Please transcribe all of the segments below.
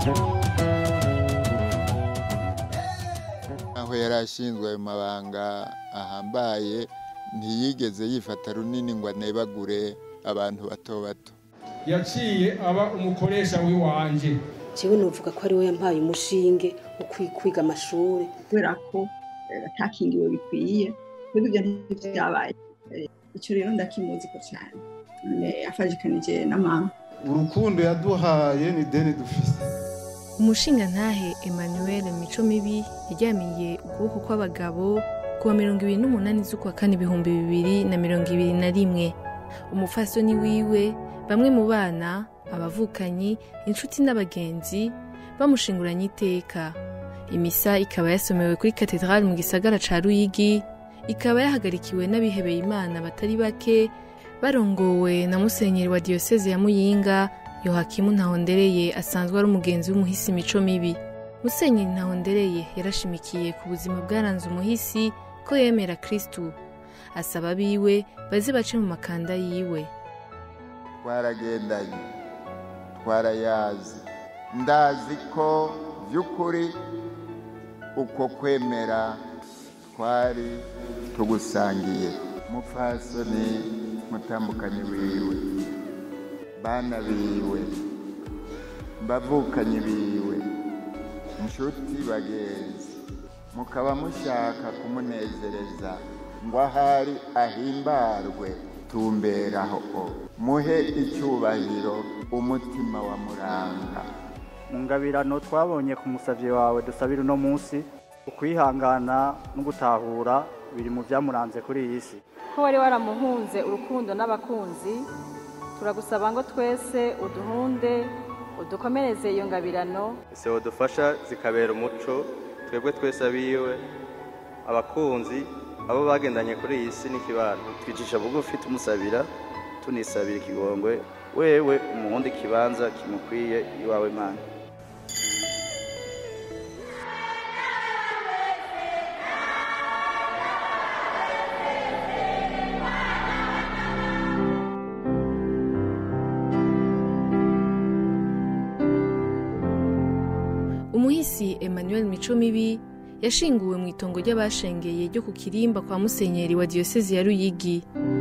aho yari ashinzwe ayo mabanga ahambaye ntiyigeze yifata runini ngo anebagure abantu bato bato yaciye aba umukoresha w'iwanje jewe novuga ko ari we yampaye umushinge wo kwi- kwiga amashuri kubera ko eh, atakingiwe bikwiye twebwe ibyo ntivyabaye Eh, ico rero ndakimuziko cane Eh, afajikanije na mama urukundo yaduhaye ni deni dufise umushingantahe emmanuel mico mibi yaryamiye ukuboko kw'abagabo ku wa mirongo ibiri n'umunani z'ukwa kane ibihumbi bibiri na mirongo ibiri na rimwe umupfasoni wiwe bamwe mu bana abavukanyi inshuti n'abagenzi bamushinguranye iteka imisa ikaba yasomewe kuri katedrali mu gisagara ca ruyigi ikaba yahagarikiwe n'abihebeye imana batari bake barongowe na musenyeri wa diyoseze ya muyinga yohakimu ntahondereye asanzwe ari umugenzi w'umuhisi mico mibi musenyeri ntahondereye yarashimikiye ku buzima bwaranze umuhisi ko yemera kristu asaba abiwe baze bace mu makanda yiwe twaragendanye twarayazi ndazi ko by'ukuri uko kwemera twari tugusangiye mupfasoni mutambukanyi wiwe bana biwe bavukanyi biwe inshuti bagenzi mukaba mushaka kumunezereza ngo ahari ahimbarwe tumberaho muhe icyubahiro umutima wa muranga mu ngabirano twabonye ku musavyi wawe dusabira uno munsi ukwihangana no gutahura biri mu byamuranze kuri iyi si ko wari waramuhunze urukundo n'abakunzi turagusaba ngo twese uduhunde udukomereze iyo ngabirano ese dufasha zikabera umuco twebwe twese abiwe abakunzi abo bagendanye kuri iyi si n'ikibano twicisha bugufi tumusabira tunisabira ikigongwe wewe umuhundi ikibanza kimukwiye iwawe mana umuhisi emmanuel mico mibi yashinguwe mu itongo ry'abashengeye ryo ku kirimba kwa musenyeri wa diyosezi ya ruyigi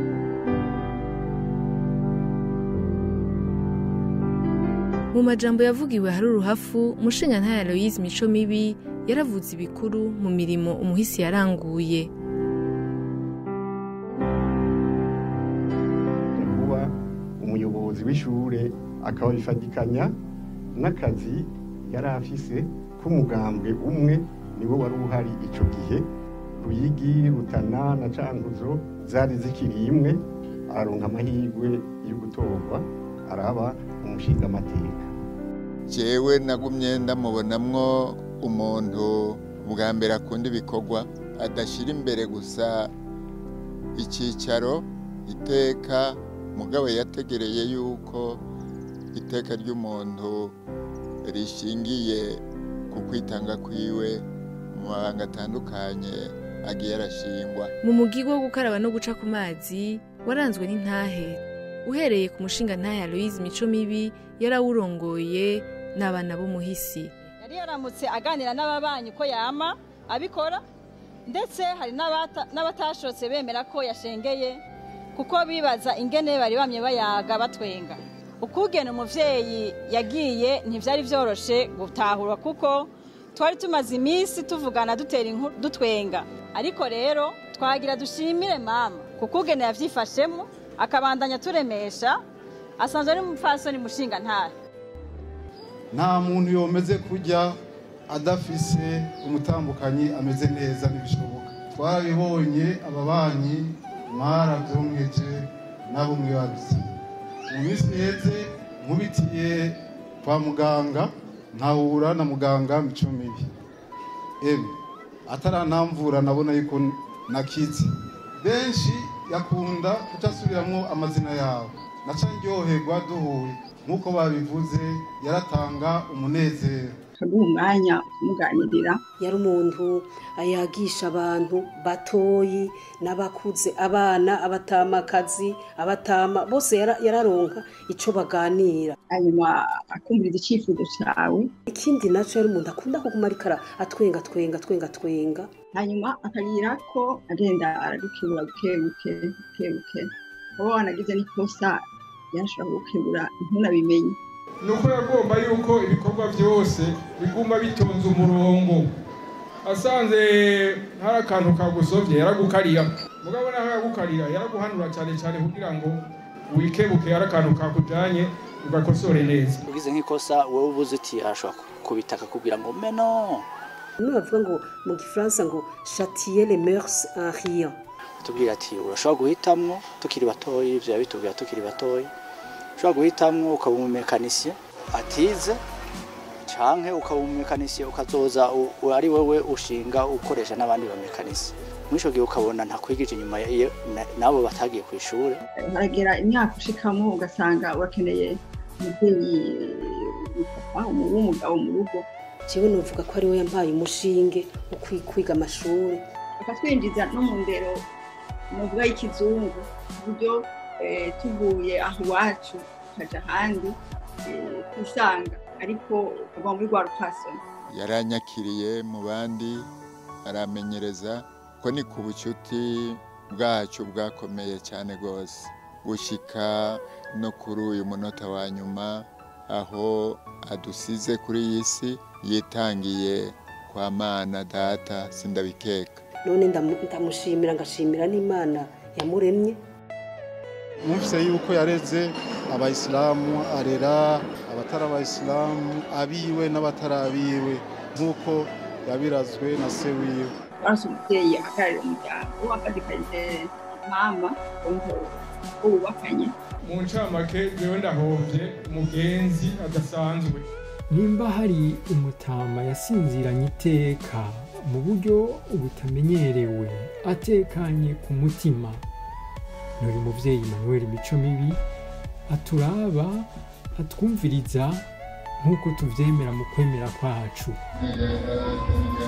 mu majambo yavugiwe hari uruhafu umushingantahe aloyize mico mibi yaravuze ibikuru mu mirimo umuhisi yaranguye kuba umuyobozi w'ishure akabifatikanya n'akazi yari afise k'umugambwe umwe niwo wari uhari ico gihe ruyigi rutana na cankuzo zari zikiri imwe araronka amahirwe yo gutorwa araba umushingamateka jewe nagumye ndamubonamwo umuntu bwa mbere akunda ibikorwa adashyira imbere gusa icyicaro iteka mugabo yategereye yuko iteka ry'umuntu rishingiye ku kwitanga kwiwe mu mabanga atandukanye agiye arashingwa mu mugigo wo gukaraba no guca ku mazi waranzwe n'intahe uhereye ku mushinga ntahe aloyize mico mibi yarawurongoye n'abana b'umuhisi yari yaramutse aganira n'ababanyi ko yama abikora ndetse hari n'abata- n'abatashotse bemera ko yashengeye kuko bibaza ingene bari bamye bayaga batwenga ukugena umuvyeyi yagiye ntivyari vyoroshe gutahura kuko twari tumaze iminsi tuvugana dutera inkuru dutwenga ariko rero twagira dushimire mama kuko ugene yavyifashemo akabandanya turemesha asanzwe ari umupfasoni mushinga ntahe nta muntu yomeze kujya adafise umutambukanyi ameze neza ntibishoboka twarabibonye ababanyi mwarabyumweje nabo mwibarutse mu minsi iheze nkubitiye kwa muganga nkahura na muganga mico mibi eme atarantamvura nabona yuko nakize benshi yakunda kutasubiramwo amazina yabo naca ndyoherwa duhuye nk'uko babivuze yaratanga umunezero akaguha umwanya ukamuganirira yari umuntu yagisha abantu batoyi n'abakuze abana abatamakazi abatama bose yara- yararonka ico baganira hanyuma akumviriza icyifuzo cyawe ikindi naco yari umuntu akunda kuguma ariko ara- atwenga twenga twenga twenga hanyuma akagira ko agenda aragukebura buke buke buke buke kuba wanagize n'ikosa yashobora kugukebura ntunabimenye ni uko yagomba yuko ibikorwa byose biguma bitonze umurongo asanze hari akantu kagusovye yaragukarira mugabo naho yagukarira yaraguhanura cyane cyane kugira ngo wikebuke hari akantu kakujanye ugakosore neza ugize nk'ikosa wowe ubuze uti arashobora kubita akakubwira ngo meno bamwe bavuga ngo mu gifaransa ngo chatier les mœurs en riant tubwira ati urashobora guhitamwo tukiri batoyi ivyo yabitubwira tukiri batoyi ushobora guhitamwo ukaba umumekanisiye atize canke ukaba umumekanisiye ukazoza u- u- ari wewe ushinga ukoresha n'abandi bamekanisiye mw'ico gihe ukabona ntakwigije inyuma ya- iyo- na- n'abo batagiye ku ishure haragera imyaka ushikamo ugasanga urakeneye umubyeyi umupapa umu- w'umugabo mu rugo jewe novuga ko ari we yampaye umushinge wo kwi- kwiga amashuri akatwinjiza no mu ndero novuga y'ikizungu ku buryo eh, tuvuye aho iwacu tukaja ahandi eh, twisanga ariko ukava muri rwa rupfasoni yaranyakiriye mu bandi aramenyereza ko ni ku bucuti bwacu bwakomeye cyane rwose gushika no kuri uyu munota wa nyuma aho adusize kuri iyi si yitangiye kwa mana data sindabikeka none ndamu- ndamushimira ngashimira n'imana yamuremye mwumvise yuko yareze abayisilamu arera abatari abayisilamu abiwe n'abatari abiwe nk'uko yabirazwe na se wiwe barasa umubyeyi ahagararira umuryango akadikanye mama wumva ko wubakanye mu ncamake jewe ndahovye umugenzi adasanzwe nimba hari umutama yasinziranye iteka mu buryo butamenyerewe atekanye ku mutima ni uyu mubyeyi manuel mico mibi aturaba atwumviriza nk'uko tuvyemera mu kwemera kwacu Nyagasani